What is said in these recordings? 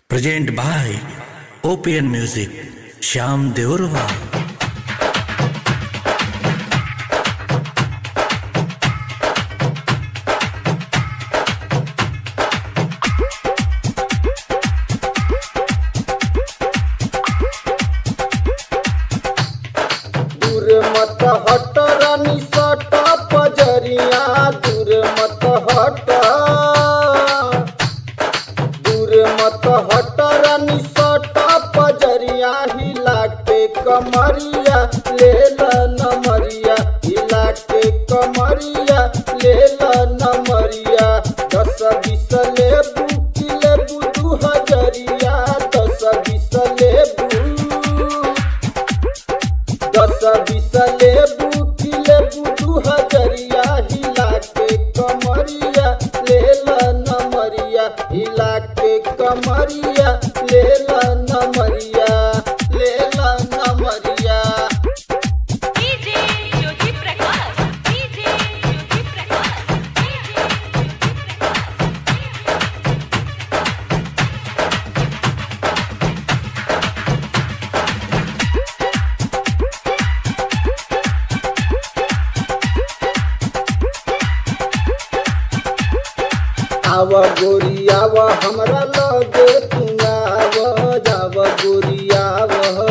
present by OPN music Shyam देवरवा दूर मत हट रानी सट पजरिया दूर मत हट दूर मत हट रानी सट पजरिया हिला के कमरिया ले ल नमरिया हिला के कमरिया ले ल नमरिया दस बीस लेबू की लेबू दू हजरिया दस बीस लेबू दस बीस लेबू की लेबू दू हजरिया हिला के कमरिया ले ल नमरिया हिला के कमरिया ले ल नमरिया ले ल नमरिया डीजे ज्योति प्रकाश डीजे ज्योति प्रकाश आव गोरी आव हमरा लगे तू आव जाव गोरी आव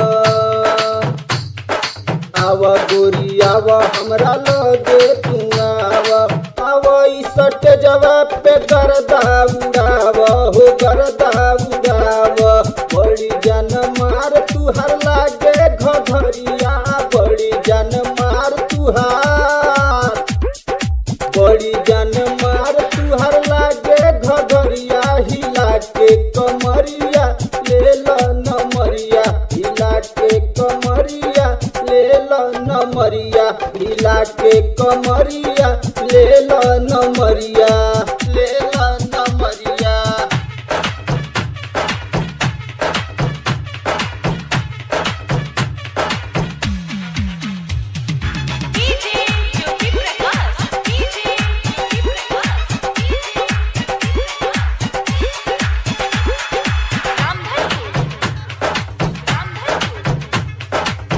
आव गोरी आव हमरा लगे तू आव आव ई सट जवाब पे गर्दा उड़ाव हो गर्दा उड़ाव बड़ी जन मार तुहार लागे घघरिया बड़ी जन मार तुहार बड़ी जान मार तुहर लागे घघरिया हिला के कमरिया ले ल नमरिया हिला के कमरिया ले ल नमरिया हिला के कमरिया ले ल नमरिया ले ल नमरिया डीजे ज्योति प्रकाश डीजे ज्योति प्रकाश रामधनपुर रामधनपुर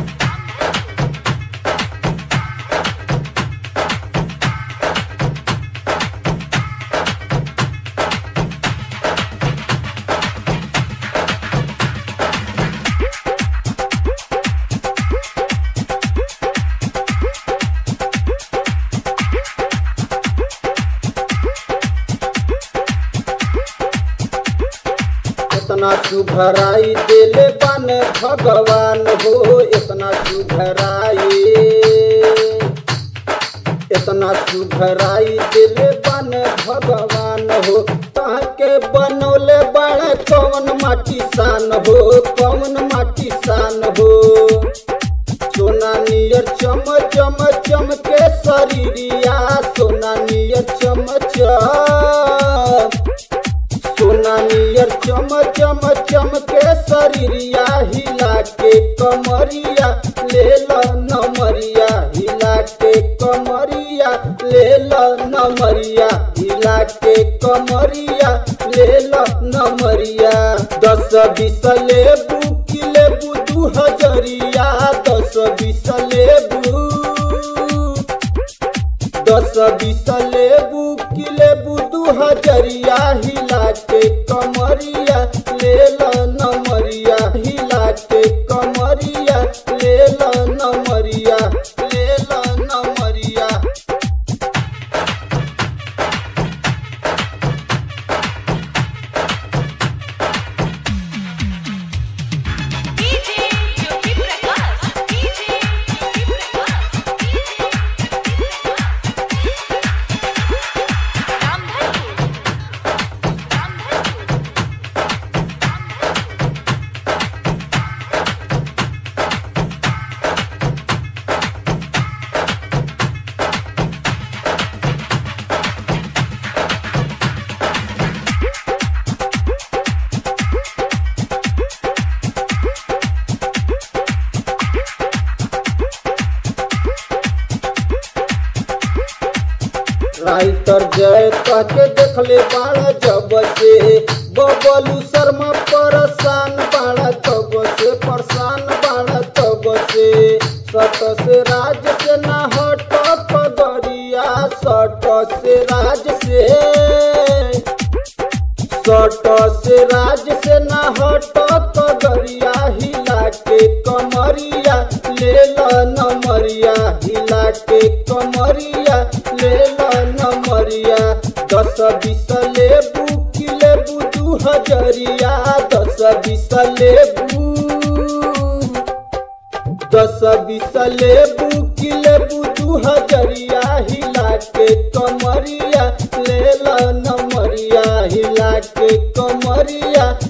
इतना सुघराई देले बन भगवान हो इतना सुघराई इतना सुघराई दिले बन भगवान हो ताके बनौले बड़े कौन माटी सान हो कौन माटी सान हो सोना नियर चम चम चम के शरीरिया सोना नियर चम चम सोना नियर चम चम चम के शरीरिया हिला के कमरिया ले ल नमरिया हिला के कमरिया ले ल नमरिया हिला के कमरिया ले ल नमरिया दस बीस लेबू की लेबू दू हजरिया दस बीस लेबू दस बीस लेबू की लेबू दू हजरिया हिला के कमरिया ले ल नमरिया हिला के कमरिया ले ल नमरिया ले ल नमरिया DJ Jyoti Prakash DJ Jyoti Prakash Ramdhanpur Ramdhanpur writer जय कह के देखले बाड़ा जब से बबलू शर्मा पर लाज से ना हट कगरिया हिला के कमरिया ले ल नमरिया हिला के कमरिया ले ल नमरिया दस बीस लेबू की लेबू दू हजरिया दस बीस लेबू दस बीस लेबू की लेबू दू हजरिया हिला के कमरिया ले ल नमरिया हिला के कमरिया